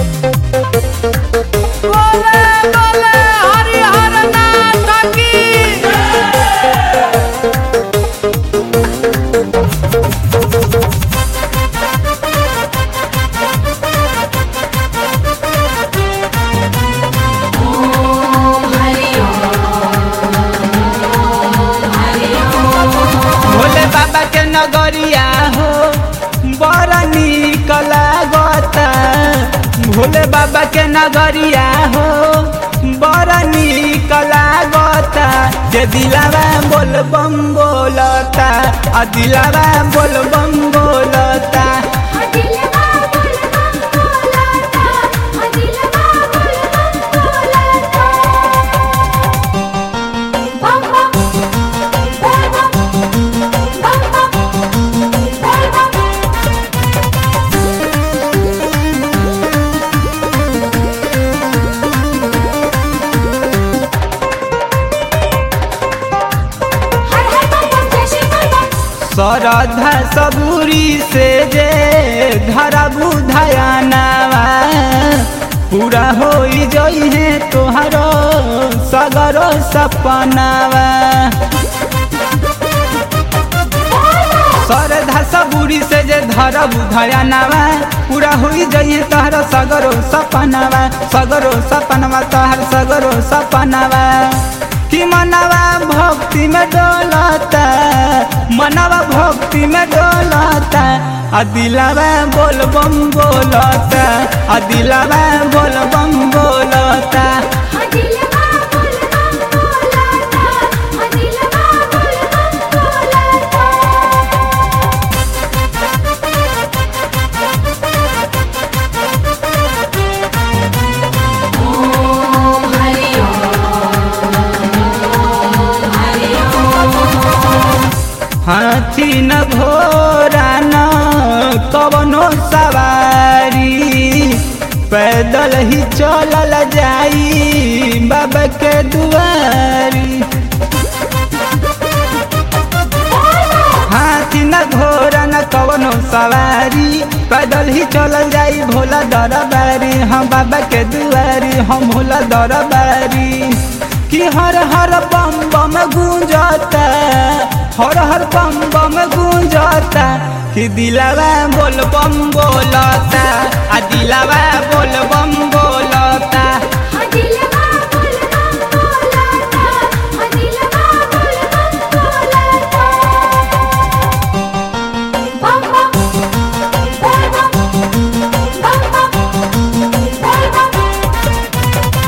बोले बोले हरिहर नाथ की भोले बाबा के नगरिया हो बड़ा निक लागता भोले बाबा के नगरिया हो बड़ा निक लागता जे दिलावा बोल बम बोलता आ दिलावा बोल बम बोलता दिलवा बोल बम बोलता दिलवा बोल बम बोलता बम बम बोल बम बम बम बोल बम हर हर बम बम जय श्री बोल बम श्रद्धा सबूरी से जे धरा बुधयानावा पूरा हो जइहे तोहरो सगरो सपनावा श्रद्धा सबूरी से जे धरा बुधयानावा पूरा हो जइहे तोहरो सगरो सपनावा सगरो सपनावा तोहर सगरो सपनावा कि मनवा भक्ति में डोलता मनवा भक्ति में डोलता आ दिलावा बोल बम बोलता आ दिलावा बोल बम बोलता दिलवा बोल बम बोलता दिलवा बोल बम बोलता हाथी न घोड़ा न कवनो सवारी पैदल ही चलल जाई बाबा के दुआरी हाथी न घोड़ा न कवनो सवारी पैदल ही चलल जाई भोला दरबारी हम बाबा के दुआरी हम भोला दरबारी कि हर हर बम बम गूंजता हर हर बम बम गूंजता कि दिलावा बोल बम बोलता आ दिलावा बोल बम बोलता दिलवा बोल बम बोलता दिलवा बोल बम बोलता बम बम बोल बम बम बम बोल बम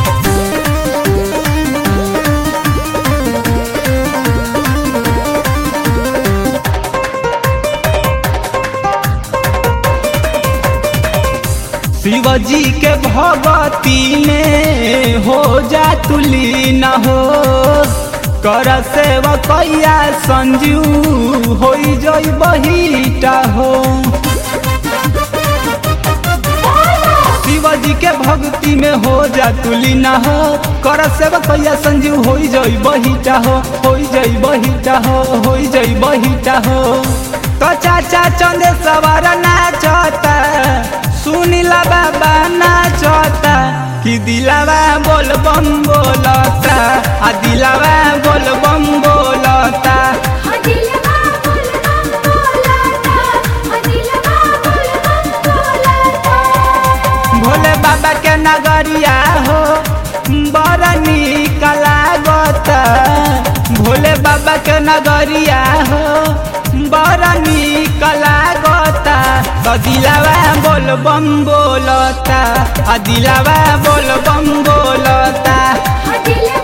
शिवजी के भगती में हो जा तुली न हो कर सेवा कैया संजू हो जई बहीटा हो शिवजी के भक्ति में हो जा तुली न हो कर सेवा कैया संजू हो जई बहीटा हो हो जई बहीटा हो हो जई बहीटा हो तो चाचा चंदे सवार नाचता सुनीला बाबा नाचता कि दिलावा बोल बम बोलता आ दिलावा बोल बम बोलता दिलवा बोल बम बोलता दिलवा बोल बम बोलता भोले बाबा के नगरिया हो बड़ा निक लागता भोले बाबा के नगरिया हो बड़ा निक लागता तो दिलावा बोल बम बोलता आ दिलावा बोल बम बोलता दिलवा